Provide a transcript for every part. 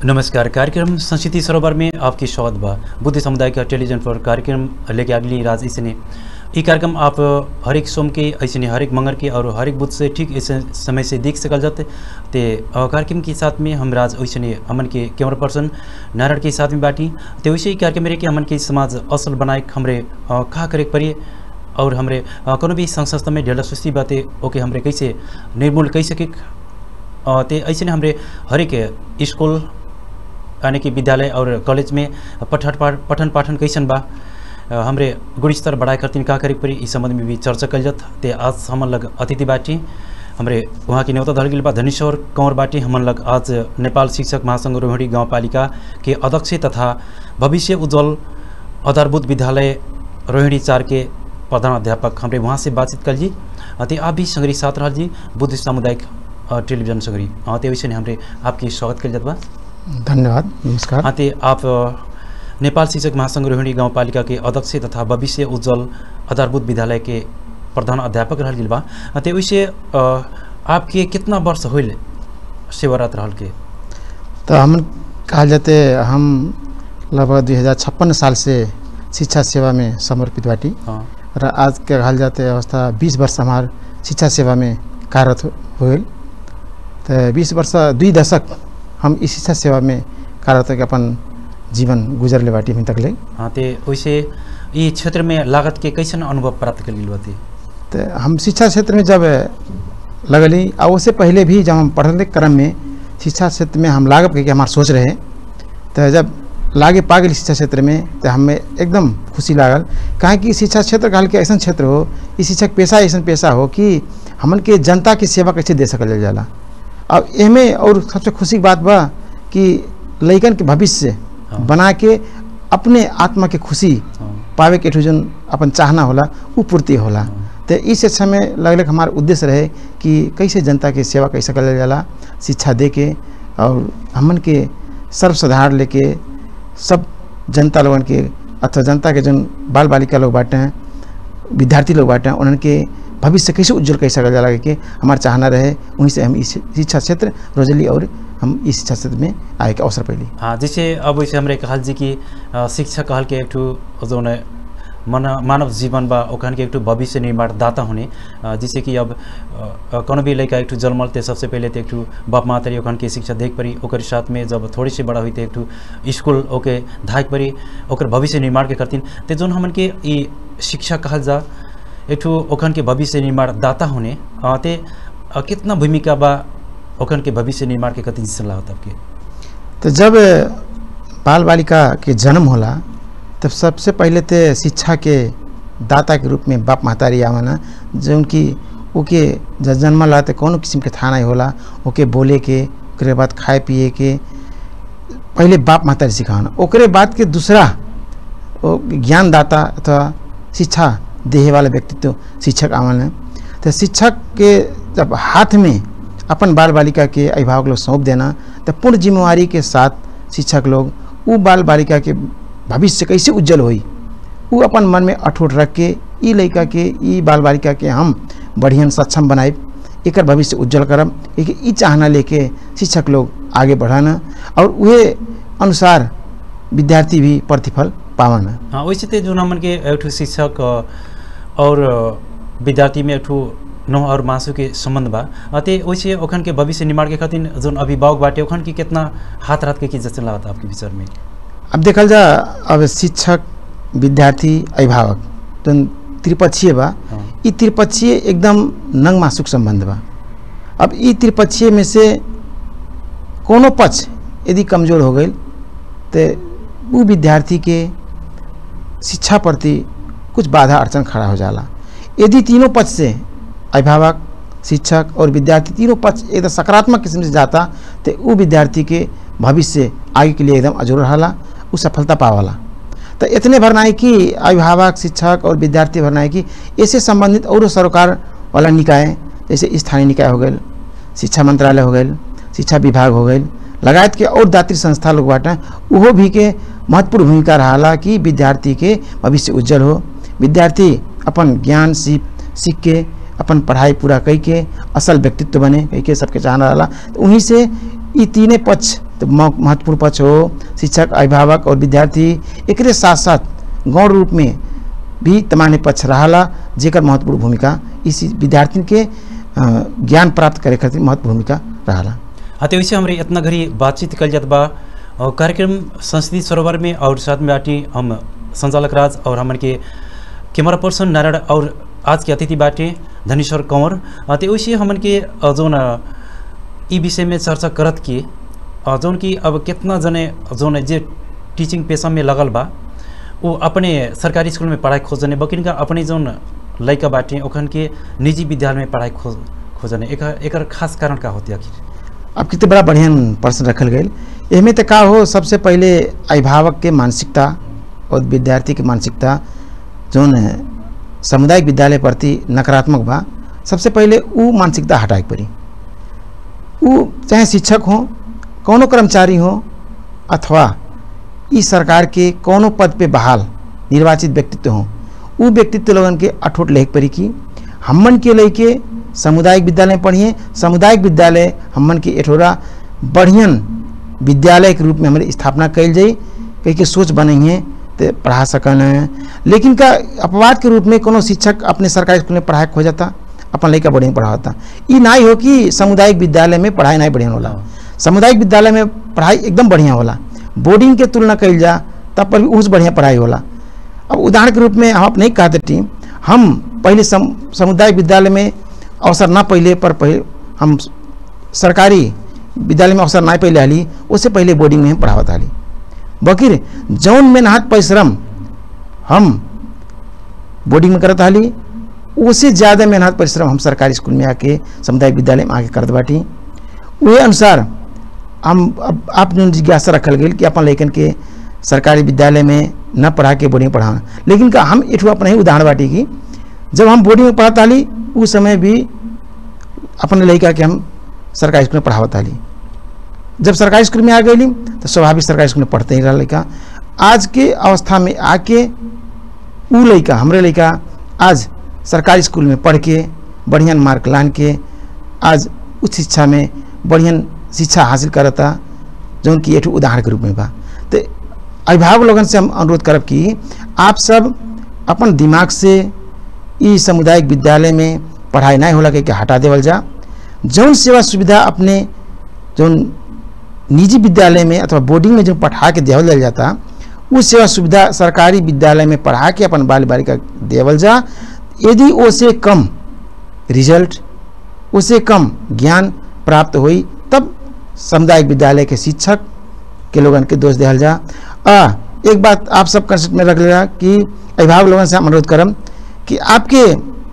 नमस्कार कार्यक्रम संस्कृति सरोवर में आपकी स्वागत बा बुद्ध समुदाय का टेलीविजन पर कार्यक्रम लेके अगली राज इसने ये कार्यक्रम आप हरेक सोम के ऐसे हरेक मंगर के और हरेक बुध से ठीक ऐसे समय से देख सकल जाते ते अ, कार्यक्रम के साथ में हम राज ऐसे हमन के कैमरा पर्सन नारायण के साथ में बाटी ते वैसे ही कार्यक्रम रहे कि हमन के समाज असल बनाए हमरे अ, का करे के पड़िए और हमरे अ, कोनो भी संघ संस्था में ढेला सुस्ती बाते ओके हमरे कैसे निर्मूल कई सके अ, ते ऐसे हमरे हरेक स्कूल यानी कि विद्यालय और कॉलेज में पठन पाठ पठन पाठन कैसन बा अ, हमरे गुणस्तर बढ़ाए खातिर का करे के पड़ी इस संबंध में भी चर्चा कल जात ते आज हमन लग अतिथि बाटी हमरे वहाँ की न्योता धल गेल बा धनेश्वर कंवर बाटी हमन लग आज नेपाल शिक्षक महासंघ रोहिणी गाउँपालिका के अध्यक्ष तथा भविष्य उज्जवल आधारभूत विद्यालय रोहिणी चार के प्रधान अध्यापक हमरे वहाँ से बातचीत कल जी अ, ते आप भी संगरी साथ रहल जी बुद्ध सामुदायिक अ, टेलीविजन संगरी अ, ते वैसे हमरे आपकी स्वागत कल जात बा धन्यवाद नमस्कार हाँ ते आप अ, नेपाल शिक्षक महासंघ रोहिणी गाउँपालिका के अध्यक्ष तथा भविष्य उज्जवल आधारभूत विद्यालय के प्रधान अध्यापक रहल गेल बा अ, ते वैसे अ, आपके कितना वर्ष होइल सेवारत रहल के तो हम कहा जाते हम लगभग दुई हजार छप्पन साल से शिक्षा सेवा में समर्पित बाटी हाँ र आज के कहल जाते अवस्था बीस वर्ष हमार शिक्षा सेवा में कार्यरत हो तो बीस वर्ष दुई दशक हम इस शिक्षा सेवा में कार्यरत होके अपन जीवन गुजरले बाटी अभी तक ले हाँ ते वैसे ये क्षेत्र में लागत के कैसन अनुभव प्राप्त कर गेल बाते तो हम शिक्षा क्षेत्र में जब लगली और उससे पहले भी जब हम पढ़ने क्रम में शिक्षा क्षेत्र में हम लागब के हमार सोच रहे तो जब लागे पा गई शिक्षा क्षेत्र में तो हमें एकदम खुशी लागल काहे कि शिक्षा क्षेत्र कहल के ऐसा क्षेत्र हो ई शिक्षक पेशा ऐसा पेशा हो कि हमन के जनता की सेवा कैसे दे सकल जाला अब एमे और सबसे खुशी की बात बा कि लइकन के भविष्य हाँ। बना के अपने आत्मा के खुशी हाँ पावे के जन अपन चाहना होला उ पूर्ति होला हाँ। तो इस शिक्षा में लगल हमार उद्देश्य रहे कि कैसे जनता के सेवा कैसे करल जाला शिक्षा दे के और हमन के सर्वसाधारण लेके सब जनता लोगन के अथवा जनता के जन बाल बालिका लोग बाटे हैं विद्यार्थी लोग बाटे हैं उन्हन के भविष्य कैसे उज्जवल कैसे कर जाला के हमार चाहना रहे उन्हीं से हम इस शिक्षा क्षेत्र रोजली और हम इस शिक्षा क्षेत्र में आए के अवसर पैली हाँ जैसे अब वैसे हमरे कहल जी कि अ, शिक्षा कहल के एक ठो जौन है, मन मानव जीवन बा ओखन के एक ठो भविष्य निर्माण दाता होने अ, जैसे कि अब अ, अ, कोनो भी लड़का एक ठो जन्मल ते सबसे पहले तो एक ठो बाप मातारी ओखन के शिक्षा देख पड़ी ओकर साथ में जब थोड़ी सी बड़ा हुई तो एक ठो स्कूल ओके धाक पड़ी ओकर भविष्य निर्माण के करतीन ते जौन हमन के ई शिक्षा कहल जा एक ठो ओखन के भविष्य निर्माण दाता होने अ, ते अ, कितना भूमिका बा ओखन के भविष्य निर्माण के कति सलाह होता आपके तो जब बाल बालिका के जन्म होला तब सबसे पहले तो शिक्षा के दाता के रूप में बाप महतारी आवाना जो उनकी ओके जब जन्म ला तो कौन किस्म के थाना होला ओके बोले के ओकरे बाद खाए पिए के पहले बाप महतारी सिखाना ओकरे बाद के दूसरा वो ज्ञानदाता अथवा शिक्षा देहे वाला व्यक्तित्व शिक्षक आवन तो शिक्षक के जब हाथ में अपन बाल बालिका के अभिभावक लोग सौंप देना तो पूर्ण जिम्मेवारी के साथ शिक्षक लोग वो बाल बालिका के भविष्य कैसे उज्जवल होई वो अपन मन में अठोट रख के ई लड़का के ई बाल बालिका के हम बढ़िया सक्षम बनाए एक भविष्य उज्जवल करब एक ई चाहना लेके शिक्षक लोग आगे बढ़ाना और वही अनुसार विद्यार्थी भी प्रतिफल पावन हाँ वैसे तो जो हमन के एक ठो शिक्षक अ, और अ, विद्यार्थी में एक ठो नौ और मासु के संबंध बा अ, ते वैसे ओखन के भविष्य निर्माण के खातिर जोन अभिभावक बाटे ओखन के कितना हाथ रात के की जैसे लागत आपके विचार में अब देखल जा अब शिक्षक विद्यार्थी अभिभावक जौन त्रिपक्षीय बा हाँ ई त्रिपक्षीय एकदम नंग मासुक संबंध बा अब ई त्रिपक्षीय में से कोनो पक्ष यदि कमजोर हो गई तो वो विद्यार्थी के शिक्षा प्रति कुछ बाधा अड़चन खड़ा हो जाला यदि तीनों पक्ष से अभिभावक शिक्षक और विद्यार्थी तीनों पक्ष एकदम सकारात्मक किस्म से जाता तो वो विद्यार्थी के भविष्य आगे के लिए एकदम अजूर रहा वो सफलता पावाला तो इतने भर नहीं कि अभिभावक शिक्षक और विद्यार्थी भर नहीं कि इससे संबंधित और सरकार वाला निकाय जैसे स्थानीय निकाय हो गए शिक्षा मंत्रालय हो गए शिक्षा विभाग हो गए लगायत के और दात्री संस्था लोग बाटे उहो भी के महत्वपूर्ण भूमिका रहा कि विद्यार्थी के भविष्य उज्जवल हो विद्यार्थी अपन ज्ञान सीख सीख के अपन पढ़ाई पूरा कई के असल व्यक्तित्व बने कई के सबके चाहना रहा तो उन्हीं से ये तीने पक्ष तो म- महत्वपूर्ण पक्ष हो शिक्षक अभिभावक और विद्यार्थी एकरे साथ साथ गौण रूप में भी तमाने पक्ष रहला जेकर महत्वपूर्ण भूमिका इस विद्यार्थी के अ, ज्ञान प्राप्त करे खातिर महत्वपूर्ण भूमिका रहला हाँ वैसे हमारे इतना घड़ी बातचीत कल जात बा और कार्यक्रम संस्कृति सरोवर में और साथ में बाटी हम संचालक राज और हमन के कैमरा पर्सन नारायण और आज के अतिथि बाटे धनेश्वर कंवर अ, ते वैसे हमन के अ, जौन अ, ई विषय में चर्चा करत कि अ, जौन कि अब कितना जने जौन जे टीचिंग पेशा में लगल बा वो अपने सरकारी स्कूल में पढ़ाई खोजने बकिन का अपने जौन लड़का बाटे ओखन के निजी विद्यालय में पढ़ाई खोज खोजने एक एकर खास कारण का होती आखिर अब कितने बड़ा बढ़िया प्रश्न रखल गए एमे तो का हो सबसे पहले अभिभावक के मानसिकता और विद्यार्थी के मानसिकता जौन है, सामुदायिक विद्यालय प्रति नकारात्मक बा सबसे पहले ऊ मानसिकता हटाए के पड़ी ऊ चाहे शिक्षक हो कौनो कर्मचारी हो अथवा ई सरकार के कौनो पद पे बहाल निर्वाचित व्यक्तित्व हो ऊ व्यक्तित्व लोगन के अठोट लेख पड़ी कि हमन के लेके सामुदायिक विद्यालय में पढ़िए सामुदायिक विद्यालय हमन के एठोरा बढ़ियन विद्यालय के रूप में हमारे स्थापना कल जाई कई के सोच बनइए तो पढ़ा सकन लेकिन का अपवाद के रूप में कोनो शिक्षक अपने सरकारी स्कूल में पढ़ाई खो जाता अपन लड़का बढ़िया पढ़ाता ई ना हो कि सामुदायिक विद्यालय में पढ़ाई नहीं बढ़िया होला सामुदायिक विद्यालय में पढ़ाई एकदम बढ़िया होला बोर्डिंग के तुलना कल जा तब पर भी उस बढ़िया पढ़ाई होला अब उदाहरण के रूप में हम अपने ही कहते टीम हम पहले सम, समुदायिक विद्यालय में अवसर ना पहले पर पहले हम सरकारी विद्यालय में अवसर ना पहले आली उससे पहले बोर्डिंग में हम पढ़ावत आली बकिर जौन मेहनत परिश्रम हम बोर्डिंग में करत आली उससे ज़्यादा मेहनत परिश्रम हम सरकारी स्कूल में आके सामुदायिक विद्यालय में आके करत बाटी वही अनुसार हम अब आप जो जिज्ञासा रखल गई कि अपन लड़कन के सरकारी विद्यालय में न पढ़ा के बोर्डिंग में पढ़ाना लेकिन का हम एठू अपने ही उदाहरण बाटी की जब हम बोर्डिंग में पढ़ाता ली उस समय भी अपने लड़का के हम सरकारी स्कूल में पढ़ावत आली जब सरकारी स्कूल में आ गई तो स्वाभाविक सरकारी स्कूल में पढ़ते ही रहा लड़का आज के अवस्था में आके ऊ लड़का हमरे लड़का आज सरकारी स्कूल में पढ़ के बढ़िया मार्क लान के आज उच्च शिक्षा में बढ़िया शिक्षा हासिल करता जौन कि एक उदाहरण के रूप में बा तो अभिभावक लोगन से हम अनुरोध करब कि आप सब अपन दिमाग से ई सामुदायिक विद्यालय में पढ़ाई नहीं होला के हटा देवल जा जौन सेवा सुविधा अपने जौन निजी विद्यालय में अथवा बोर्डिंग में जो पढ़ा के देवल जाल जाता वो सेवा सुविधा सरकारी विद्यालय में पढ़ा के अपन बाल बालिका देवल जा यदि ओसे कम रिजल्ट उसे कम ज्ञान प्राप्त हुई तब सामुदायिक विद्यालय के शिक्षक के लोगन के दोष दिहल जा आ एक बात आप सब कंसेप्ट में रख लेगा कि अभिभावक लोगन से हम अनुरोध करम कि आपके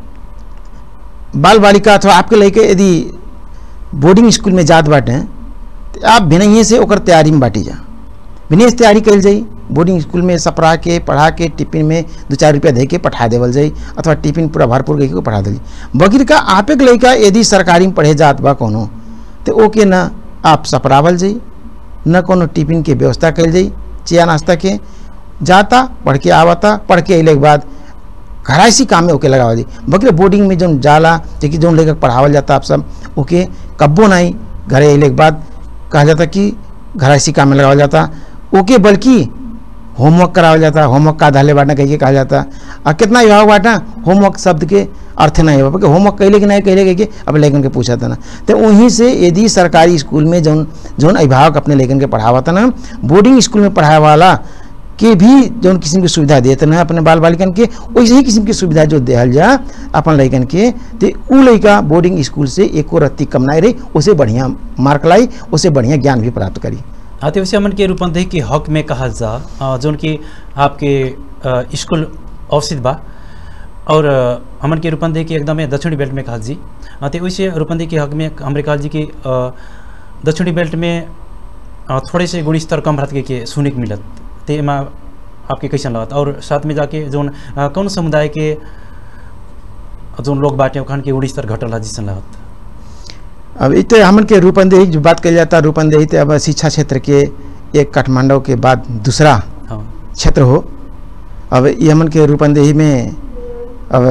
बाल बालिका अथवा आपके लड़के यदि बोर्डिंग स्कूल में जात बाटे तो आप भिनइए से ओकर तैयारी में बाटी जा भिनइए से तैयारी कल जाई बोर्डिंग स्कूल में सपरा के पढ़ा के टिफिन में दो चार रुपया दे के पठा देवल जाई अथवा टिफिन पूरा भरपूर करके को पढ़ा दिली बगिर का आपे के लड़का यदि सरकारी में पढ़े जात बा कोनो तो ओके ना आप सपरावल जाई न कोनो टिफिन के व्यवस्था कल जाई चिया नाश्ता के जाता पढ़ के आवता पढ़ के अले के बाद घराइसी काम में ओके लगावल जाई बकरे बोर्डिंग में जौन जाला जेकि जौन लेकर पढ़ावल जाता आप सब ओके कब्बो नहीं घरे अले के बाद कहा जाता कि घराइसी काम में लगावल जाता ओके बल्कि होमवर्क करावल जाता होमवर्क का आधाले बांटा कह के कहा जाता और कितना विभाग बांटा होमवर्क शब्द के अर्थ नहीं हो होमवर्क कैले कि नहीं कैले कह के अब लेखन के पूछा था ना तो वहीं से यदि सरकारी स्कूल में जौन जौन अभिभावक अपने लेखन के पढ़ावा था ना बोर्डिंग स्कूल में पढ़ाए वाला के भी जौन किस्म की सुविधा देते ना अपने बाल बालिकन के वैसे ही किस्म की सुविधा जो दिहल जा अपन लड़कन के तो उ लड़का बोर्डिंग स्कूल से एको रत्ती कम नहीं रही उसे बढ़िया मार्क लाई उसे बढ़िया ज्ञान भी प्राप्त करी हाँ तो वैसे हमन के रूपंदेही के हक में कहा जा अ, जौन कि आपके अ, स्कूल अवसित बा और अ, हमन के रूपंदेही के एकदम दक्षिणी बेल्ट में कहा जी अ, तो वैसे रूपंदेही के हक में हमरे कहा जी कि अ, दक्षिणी बेल्ट में अ, थोड़े से गुण स्तर कम रहत के, के सुने के मिलत ते एमा आपके कैसन लगत और साथ में जाके जौन अ, कौन समुदाय के जौन लोग बाटे ओखन के गुण स्तर घटल है जिसन लगत अब इत हमन के रूपंदेही जो बात कल जाता रूपंदेही तो अब शिक्षा क्षेत्र के एक काठमांडू के बाद दूसरा हाँ क्षेत्र हो अब ये हमन के रूपंदेही में अब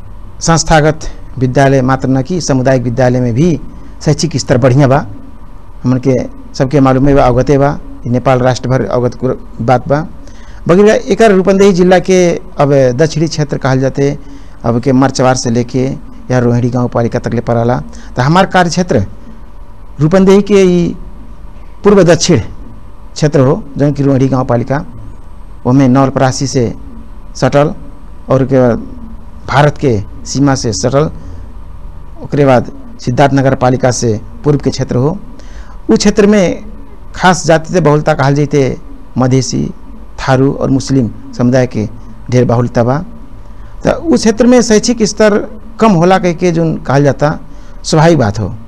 संस्थागत विद्यालय मात्र न कि सामुदायिक विद्यालय में भी शैक्षिक स्तर बढ़िया बा हमन के सबके मालूम है बा अवगते बा ई नेपाल राष्ट्र भर अवगत कुर- बात बा बगैर एकर रूपंदेही जिला के अब दक्षिणी क्षेत्र कहल जाते अब के मरचवार से लेके या रोहिणी गांव पालिका तक ले पड़ाला तो हमार कार्य क्षेत्र रूपंदेही के ई पूर्व दक्षिण क्षेत्र हो जौन कि रोहिणी गांव पालिका ओमे नवलपरासी से सटल और के बाद भारत के सीमा से सटल ओकरे बाद सिद्धार्थ नगर पालिका से पूर्व के क्षेत्र हो उ क्षेत्र में खास जाति से बहुलता कहल जैते मधेसी थारू और मुस्लिम समुदाय के ढेर बाहुल्यता बा तो उस क्षेत्र में शैक्षिक स्तर कम होला कह के जो कहल जाता स्वाभाविक बात हो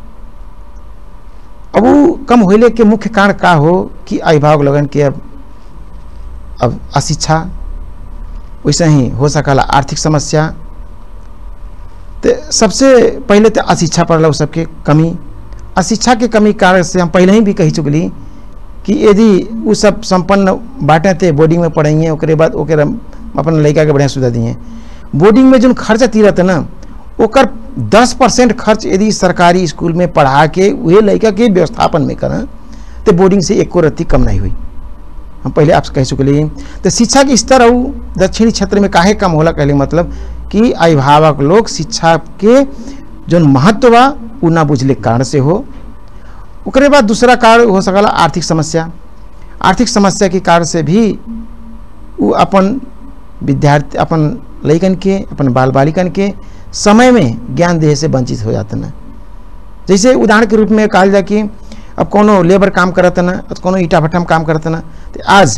अब वो कम होले के मुख्य कारण का हो कि अभिभावक लगन के अब अब अशिक्षा वैसे ही हो सकला आर्थिक समस्या तो सबसे पहले तो अशिक्षा पड़ल उ सबके कमी अशिक्षा के कमी कारण से हम पहले ही भी कही चुकली कि यदि वो सब संपन्न बाटे थे बोर्डिंग में पढ़ेंगे ओकरे बाद ओकरे अपन लड़का के बढ़िया सुविधा दिए बोर्डिंग में जो खर्चा तीरत है ना ओकर दस परसेंट खर्च यदि सरकारी स्कूल में पढ़ा के वही लड़का के व्यवस्थापन में करें तो बोर्डिंग से एको रत्ती कम नहीं हुई हम पहले आपसे कह चुके तो शिक्षा के स्तर और दक्षिणी क्षेत्र में काहे कम होला कहले मतलब कि अभिभावक लोग शिक्षा के जो महत्व बा उ ना बुझले के कारण से हो ओकरे बाद दूसरा कारण हो सकला आर्थिक समस्या आर्थिक समस्या के कारण से भी उ अपन विद्यार्थी अपन लइकन के अपन बाल बालिकन के समय में ज्ञान देहे से वंचित हो जाते ना जैसे उदाहरण के रूप में कहल जाए कि अब कोनो लेबर काम करत ना तो कोनो ईटा भट्टा में काम करत ना तो आज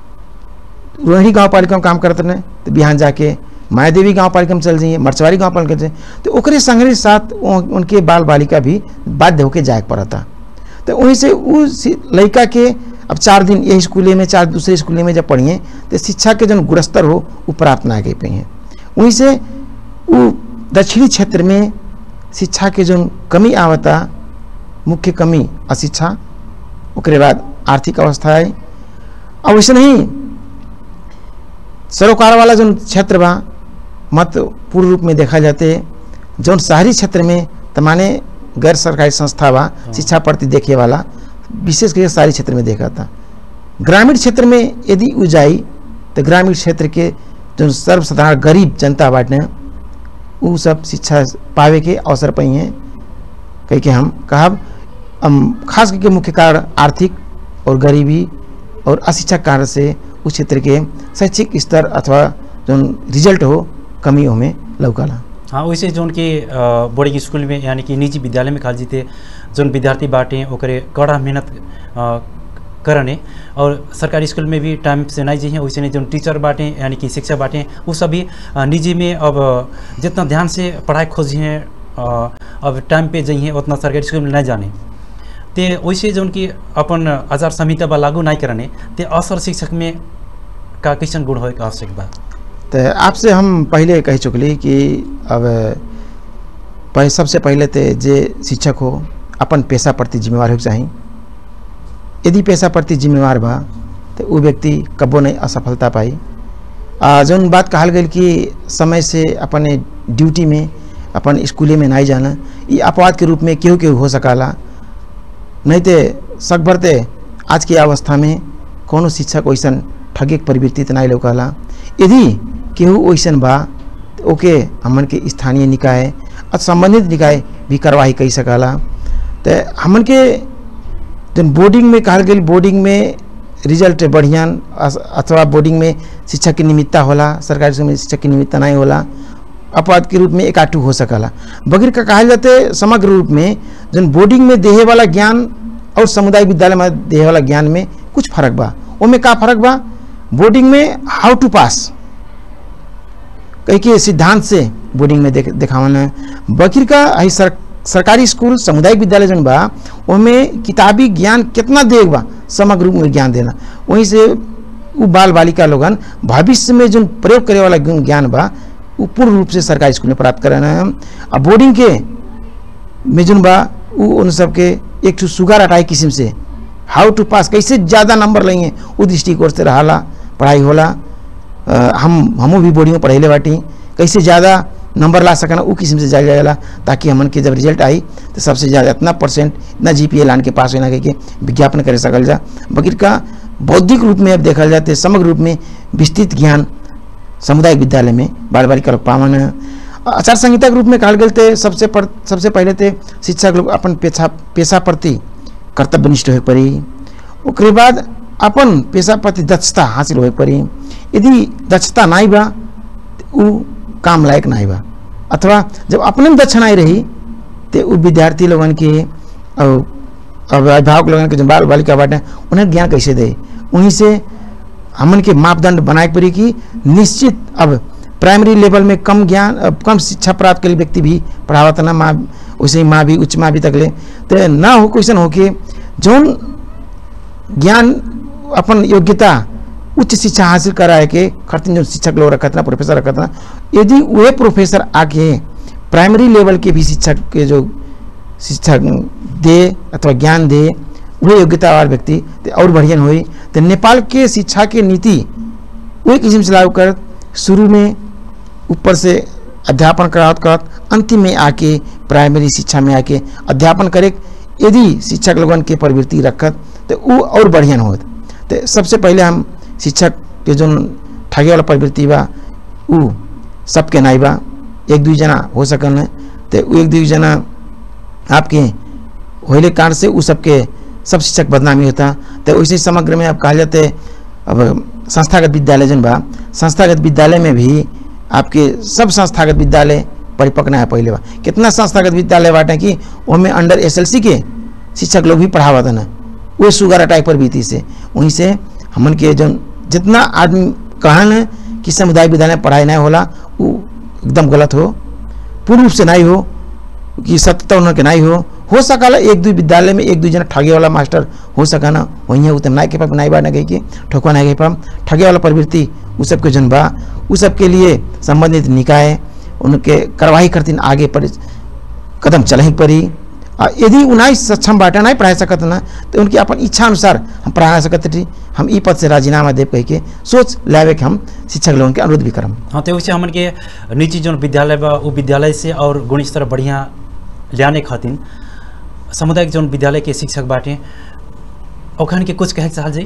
रोहिणी गांव पालिका में काम करत ना तो बिहान जाके माया देवी गांव पालिका में चल जाइए मरचवारी गांव पालिका में चल जाइए तो ओकरे संगरी साथ उ- उनके बाल बालिका भी बाध्य होके जाए के पड़ता तो वहीं से उस लड़का के अब चार दिन यही स्कूले में चार दूसरे स्कूले में जब पढ़िए तो शिक्षा के जो गुणस्तर हो वो प्राप्त ना कर पाइए वहीं से वो दक्षिणी क्षेत्र में शिक्षा के जो कमी आवता मुख्य कमी अशिक्षा ओकरे बाद आर्थिक अवस्था है और वैसे नहीं सरोकार वाला जो क्षेत्र बा मत पूर्ण रूप में देखा जाते जौन शहरी क्षेत्र में तमाने गैर सरकारी संस्था बा शिक्षा प्रति देखे वाला विशेष करके शहरी क्षेत्र में देखा था ग्रामीण क्षेत्र में यदि उ जाई तो ग्रामीण क्षेत्र के जो सर्वसाधारण गरीब जनता बाटे उ सब शिक्षा पावे के अवसर पाई हैं कह के हम कहब हम खास करके मुख्य कारण आर्थिक और गरीबी और अशिक्षा कारण से उस क्षेत्र के शैक्षिक स्तर अथवा जो रिजल्ट हो कमी में लौकला हाँ वैसे जोन कि अ, बोर्डिंग स्कूल में यानी कि निजी विद्यालय में खाल जीते जोन विद्यार्थी बाटे ओकरे कड़ा मेहनत अ, करने और सरकारी स्कूल में भी टाइम से नहीं जी वैसे नहीं जोन टीचर बाटे यानी कि शिक्षक बाटे वो सभी अ, निजी में अब जितना ध्यान से पढ़ाई खोजी हैं अब टाइम पे जाइए उतना सरकारी स्कूल में नहीं जाने ते वैसे जोन कि अपन आचार संहिता बा लागू नहीं करने ते असर शिक्षक में का कैसन गुण हो आवश्यक बा तो आपसे हम पहले कह चुकली कि अब पह, सबसे पहले तो जे शिक्षक हो अपन पेशा प्रति जिम्मेवार होके चाही यदि पेशा प्रति जिम्मेवार बा तो वो व्यक्ति कबो नहीं असफलता पाई आ जौन बात कहल गई कि समय से अपने ड्यूटी में अपन स्कूले में नहीं जाना ये अपवाद के रूप में केहू केहू हो सकाला नहीं तो सकभर ते आज की अवस्था में कोनो शिक्षक वैसन ठगे के प्रवृत्ति तो नहीं लौकला यदि केहू वैसन बा तो ओके हमन के स्थानीय निकाय और संबंधित निकाय भी कार्रवाई कर सकाला तो हमन के जन बोर्डिंग में कहल गई बोर्डिंग में रिजल्ट बढ़िया अस- अथवा बोर्डिंग में शिक्षक की निमित्ता होला सरकारी स्कूल में शिक्षक की निमित्ता नहीं होला अपवाद के रूप में एकाटू हो सकला बगैर का कहल जाते समग्र रूप में जन बोर्डिंग में देहे वाला ज्ञान और सामुदायिक विद्यालय में देहे वाला ज्ञान में कुछ फर्क बा ओमे का फर्क बा बोर्डिंग में हाउ टू पास कई के सिद्धांत से बोर्डिंग में देख देखावन है बकीर का आई सर, सरकारी स्कूल सामुदायिक विद्यालय जन बा ओमें किताबी ज्ञान कितना देग बा समग्र रूप में ज्ञान देना वहीं से उ बाल बालिका लोगन भविष्य में जो प्रयोग करे वाला गुण ज्ञान बा उ पूर्ण रूप से सरकारी स्कूल में प्राप्त करना है अब बोर्डिंग के में जोन बा उ उन सबके एक ठो सुगार अटाई किस्म से हाउ टू पास कैसे ज़्यादा नंबर लेंगे उ दृष्टिकोण से रहाला पढ़ाई होला अ, हम हमू भी बोर्डिंग में पढ़ेले बाटी कैसे ज़्यादा नंबर ला सकना उ किस्म से जायल जाला ताकि हमन के जब रिजल्ट आई तो सबसे ज़्यादा इतना परसेंट इतना जी पी लान के पास होना के विज्ञापन करे सकल जा बगैर का बौद्धिक रूप में अब देखल जाते समग्र रूप में विस्तृत ज्ञान सामुदायिक विद्यालय में बाल बालिका लोग पावन आचार संहिता के रूप में कहल गए थे सबसे पर, सबसे पहले थे शिक्षक लोग अपन पेशा पेशा प्रति कर्तव्यनिष्ठ होए पड़ी ओकरे बाद अपन पेशा प्रति दक्षता हासिल होए पड़ी यदि दक्षता नहीं बा तो उ काम लायक नहीं बा अथवा जब अपने में दक्ष नहीं रही तो उ विद्यार्थी लोगन के और अब अभिभावक लोगन के जो बाल बालिका बाटे उन्हें ज्ञान कैसे दे उन्हीं से हमन के मापदंड बनाए पड़ी कि निश्चित अब प्राइमरी लेवल में कम ज्ञान अब कम शिक्षा प्राप्त के व्यक्ति भी पढ़ावत ना माँ वैसे ही माँ भी उच्च माँ भी तक ले तो ना हो क्वेश्चन हो कि जौन ज्ञान अपन योग्यता उच्च शिक्षा हासिल कराए के खर्तिन जो शिक्षक लोग रखत ना प्रोफेसर रखत ना यदि वह प्रोफेसर आके प्राइमरी लेवल के भी शिक्षक के जो शिक्षा दे अथवा ज्ञान दे वह योग्यता वाला व्यक्ति तो और बढ़िया हुई तो नेपाल के शिक्षा के नीति वही किस्म से लागू कर शुरू में ऊपर से अध्यापन करावत करत अंतिम में आके प्राइमरी शिक्षा में आके अध्यापन करे यदि शिक्षक लोगन के प्रवृत्ति रखत तो वो और बढ़िया होत तो सबसे पहले हम शिक्षक के जो ठगे वाला प्रवृत्ति बा उ सबके नहीं बा एक दू जना हो सकल तो उ एक दू जना आपके होले कारण से उ सबके सब शिक्षक बदनामी होता तो वैसे समग्र में अब कहा जाते अब संस्थागत विद्यालय जन बा संस्थागत विद्यालय में भी आपके सब संस्थागत विद्यालय परिपक्व है पहले बा कितना संस्थागत विद्यालय बाटे कि उनमें अंडर एसएलसी के शिक्षक लोग भी पढ़ावत ना वो सुगर अटैक पर बीती से वहीं से हमन के जो जितना आदमी कहन है कि समुदाय विद्यालय में पढ़ाई नहीं होला वो एकदम गलत हो पूर्ण रूप से नहीं हो कि सत्यता उन्होंने नहीं हो हो सकला एक दो विद्यालय में एक दो जना ठगे वाला मास्टर हो सका ना वहीं उतम नाय के पाप नाई बा ना गई के ठोकवा ना गई पाप ठगे वाला प्रवृत्ति उ सब के जन बा उ सब के लिए संबंधित निकाय उनके कार्रवाई करतीन आगे पर कदम चलही पड़ी आ यदि उन्हें सक्षम बाटा नहीं पढ़ा सकत ना तो उनकी अपन इच्छा अनुसार हम पढ़ा सकत थी हम ई पद से राजीनामा दे कह के सोच लावे के हम शिक्षक लोगों के अनुरोध भी करम हाँ तो वैसे हमन के निजी जो विद्यालय बा वो विद्यालय से और गुण स्तर बढ़िया लियाने खातिर सामुदायिक जो विद्यालय के शिक्षक बाटे ओखन के कुछ कहे चाहल जाई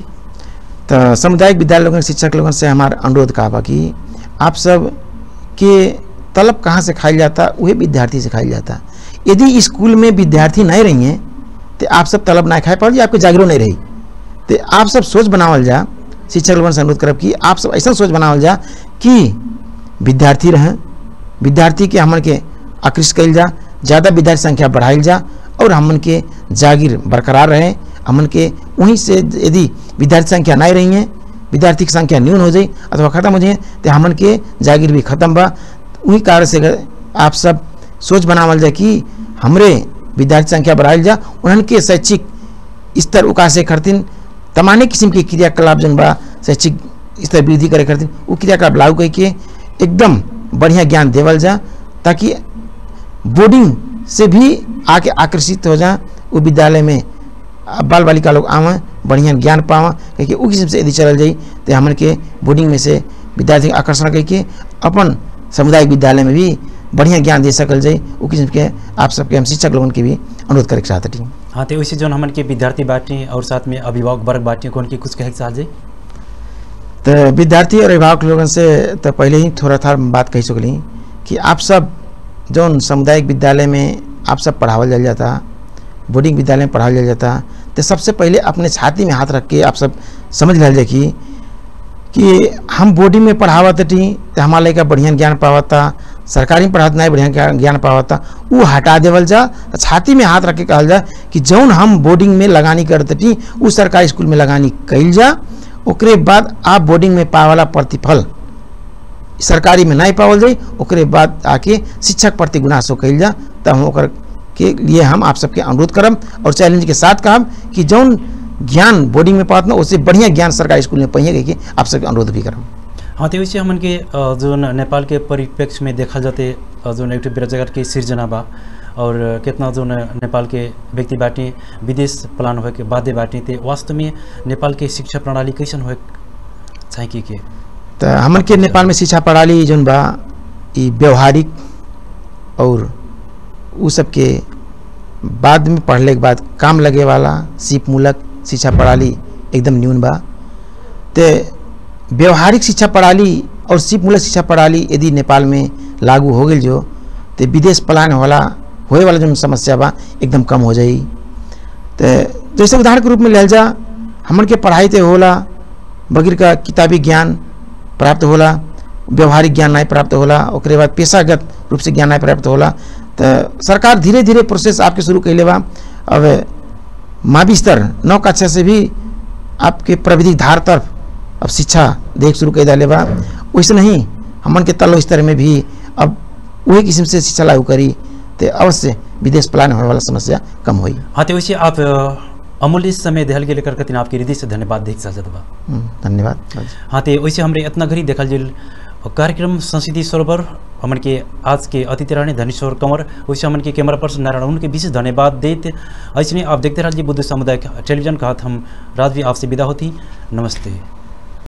तो सामुदायिक विद्यालय लोगन शिक्षक लोगन से हमारा अनुरोध कहा बा कि आप सब के तलब कहाँ से खाई जाता वही विद्यार्थी से खाई जाता यदि स्कूल में विद्यार्थी नहीं रही हैं तो आप सब तलब ना खाए पड़ आपको जागरूक नहीं रही तो आप सब सोच बनावल जा शिक्षक लोगन से अनुरोध करब कि आप सब ऐसा सोच बनावल जा कि विद्यार्थी रहें विद्यार्थी के हमन के आकृष्ट कल जा ज़्यादा विद्यार्थी संख्या बढ़ाइल जा और हमन के जागीर बरकरार रहे हमन के वहीं से यदि विद्यार्थी संख्या नहीं रही है विद्यार्थी की संख्या न्यून हो जाए अथवा खत्म हो जाए तो हमन के जागीर भी खत्म बा वही कारण से अगर आप सब सोच बनावल जाए कि हमरे विद्यार्थी संख्या बढ़ाइल जा उन्हन के शैक्षिक स्तर उकासे करतीन तमाने किस्म के क्रियाकलाप जन बा शैक्षिक स्तर वृद्धि करे करतीन वो क्रियाकलाप लागू करके एकदम बढ़िया ज्ञान देवल जा ताकि बोर्डिंग से भी आके आकर्षित हो जा वो विद्यालय में बाल बालिका लोग आवें बढ़िया ज्ञान पावा क्योंकि उ किस्म से यदि चलल जाई तो हमन के बोर्डिंग में से विद्यार्थी के आकर्षण करके अपन सामुदायिक विद्यालय में भी बढ़िया ज्ञान दे सकल जाए उ किस्म के आप सबके हम शिक्षक लोगन के भी अनुरोध करे चाहते हैं हाँ तो वैसे जो हमन के विद्यार्थी बाटे और साथ में अभिभावक वर्ग बाटे कौन के कुछ कहे चाहल जाई तो विद्यार्थी और अभिभावक लोगन से तो पहले ही थोड़ा था बात कही सकली कि आप सब जौन सामुदायिक विद्यालय में आप सब पढ़ावल जाल जाता बोर्डिंग विद्यालय में पढ़ावल जाल जाता तो सबसे पहले अपने छाती में हाथ रख के आप सब समझ लिया जाए कि कि हम बोर्डिंग में पढ़ावत थी तो हमारा लड़का बढ़िया ज्ञान पावता सरकारी में पढ़ात नहीं बढ़िया ज्ञान पावता वो हटा देवल जा छाती में हाथ रख के कहल जा कि जौन हम बोर्डिंग में लगानी करते थी वो सरकारी स्कूल में लगानी कैल जा ओकरे बाद आप बोर्डिंग में पाए वाला प्रतिफल सरकारी में नहीं पावल जाई ओकरे बाद आके शिक्षक प्रति गुनासो कैल जा तब हम ओकर के लिए हम आप सबके अनुरोध करम और चैलेंज के साथ कहब कि जौन ज्ञान बोर्डिंग में पात ना उससे बढ़िया ज्ञान सरकारी स्कूल में पहिए के आप सबके अनुरोध भी करम हाँ तो वैसे हमन के अ, जो न- नेपाल के परिप्रेक्ष्य में देखा जाते अ, जो एक बेरोजगार के सिर्जना बा और कितना जो न नेपाल के व्यक्ति बाटे विदेश प्लान होए के बादे बाटे ते वास्तव में नेपाल के शिक्षा प्रणाली कैसन होए चाहिए कि के तो हमन के नेपाल में शिक्षा प्रणाली जौन बा ई व्यवहारिक और उ सबके बाद में पढ़ले के बाद काम लगे वाला सीप मूलक शिक्षा प्रणाली एकदम न्यून बा ते व्यवहारिक शिक्षा प्रणाली और सीप मूलक शिक्षा प्रणाली यदि नेपाल में लागू हो गई जो तो विदेश पलायन होला होए वाला जो समस्या बा एकदम कम हो जाई तो जैसे उदाहरण के रूप में लेल जा हमन के पढ़ाई ते होला बगैर का किताबी ज्ञान प्राप्त होला व्यवहारिक ज्ञान नहीं प्राप्त होला ओकरे बाद पेशागत रूप से ज्ञान नहीं प्राप्त होला तो सरकार धीरे धीरे प्रोसेस आपके शुरू कैले बा अब मावी स्तर नौ कक्षा से भी आपके प्रविधि धार तरफ अब शिक्षा देख शुरू कर दिले बा वैसे नहीं हमन के तलो स्तर में भी अब वही किस्म से शिक्षा लागू करी तो अवश्य विदेश पलायन होने वाला समस्या कम हुई हाँ तो वैसे आप अ, अमूल्य समय देहल के लेकर कतिन आपके हृदय से धन्यवाद देख सकत बा हम्म, धन्यवाद हाँ तो वैसे हमरे इतना घड़ी देखल जिल कार्यक्रम संस्कृति सरोवर हमन के आज के अतिथि रहने धनेश्वर कंवर वैसे हमन के कैमरा पर्सन नारायण उनके विशेष धन्यवाद देते ऐसे आप देखते रहिए बुद्ध सामुदायिक टेलीविजन का हाथ हम रात भी आपसे विदा होती नमस्ते